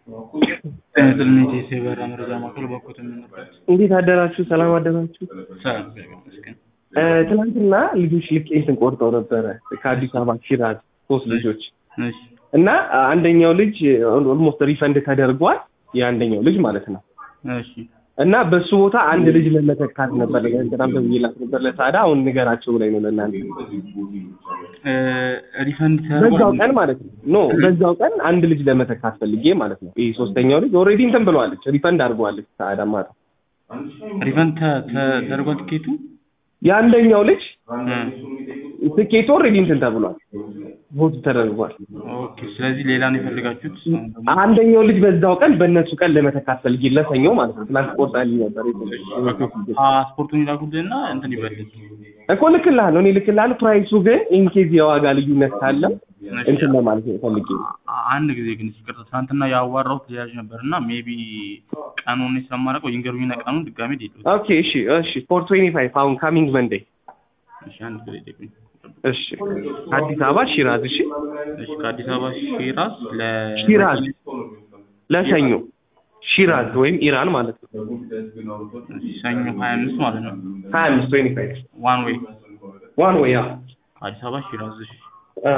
ጥልኔት የበራ መረጃ ማዕከል በኩት የምንበት እንዴት አደራችሁ? ሰላም አደራችሁ? ሰላም እግዚአብሔር ይመስገን። እ፣ ትናንትና ልጆች ልክ እንትን ቆርጠው ነበረ ከአዲስ አበባ ሺራዝ ሶስት ልጆች እሺ እና አንደኛው ልጅ ኦልሞስት ሪፈንድ ተደርጓል። የአንደኛው ልጅ ማለት ነው። እሺ እና በሱ ቦታ አንድ ልጅ ለመተካት ነበር በጣም ደውዬላት ነበር ለሳዳ አሁን ንገራቸው ብላኝ ነው ለእናንተ እ፣ ሪፈንድ በዛው ተደርጓል። ቀን ማለት ነው ኖ በዛው ቀን አንድ ልጅ ለመተካት ፈልጌ ማለት ነው ይህ ሶስተኛው ልጅ ኦልሬዲ እንትን ብለዋለች ሪፈንድ አድርገዋለች ሳዳ ማታ ሪፈንድ ተ- ተ- ተደርጓል ትኬቱ የአንደኛው ልጅ እ፣ ትኬቱ ኦልሬዲ እንትን ተብሏል ቮት ተደርጓል ኦኬ። ስለዚህ ሌላ ነው የፈለጋችሁት? አሁን ደግሞ አንደኛው ልጅ በዛው ቀን በእነሱ ቀን ለመተካት ፈልጌ ለሰኞ ማለት ነው ትናንት ቆርጣልኝ ነበር ፓስፖርቱን ይላኩልህና እንትን ይበልል እኮ ልክልሃለሁ እኔ ልክልሃለሁ ፕራይሱ ግን ኢንኬዝ የዋጋ ልዩነት ካለ እንትን ለማለት ነው ፈልጌ ነው አ- አንድ ጊዜ ግን ይቅርታ፣ ትናንትና ያዋራሁት ልያዥ ነበር እና ሜቢ ቀኑን ስለማላውቀው ይንገሩኝና ቀኑን ድጋሜ ዴት ኦኬ እሺ እሺ ፎር ትዌንቲ ፋይቭ አሁን ካሚንግ መንዴ እሺ፣ አንድ ጊዜ ጠይቁኝ። እሺ አዲስ አበባ ሺራዝ እሺ እሺ፣ ከአዲስ አበባ ሺራዝ ለ ሺራዝ ለሰኞ ሺራዝ ወይም ኢራን ማለት ነው እሺ፣ ሰኞ ሀያ አምስት ማለት ነው። ሀያ አምስት ትዌንቲ ፋይቭ ዋን ዌይ ዋን ወይ ያ አዲስ አበባ ሺራዝ። እሺ አ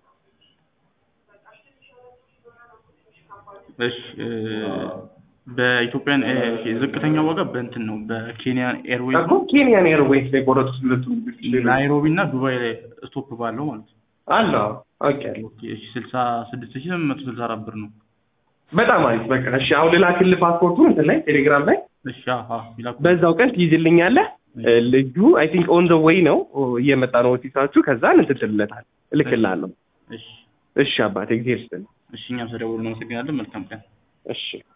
እሺ እ፣ በኢትዮጵያን እ፣ ዝቅተኛ ዋጋ በእንትን ነው በኬንያን ኤርዌይስ እኮ ኬንያን ኤርዌይስ ላይ ቆረጡት ሁለቱ ናይሮቢ እና ዱባይ ላይ ስቶፕ ባለው ማለት ነው። አለ ኦኬ ኦኬ እሺ፣ ስልሳ ስድስት ሺህ ስምንት መቶ ስልሳ አራት ብር ነው። በጣም አሪፍ በቃ እሺ አሁን ልላክልህ ፓስፖርቱን እንትን ላይ ቴሌግራም ላይ እሺ አሀ ይላኩ። በዛው ቀን ትይዝልኛለህ እ፣ ልጁ አይ ቲንክ ኦን ዘ ዌይ ነው እየመጣ ነው ኦፊሳችሁ ከዛ እንትን ትልለታል እልክልሃለሁ እሺ እሺ አባቴ ጊዜ ይስጥልኝ እሺ፣ እኛም ስለደወሉ እናመሰግናለን። መልካም ቀን። እሺ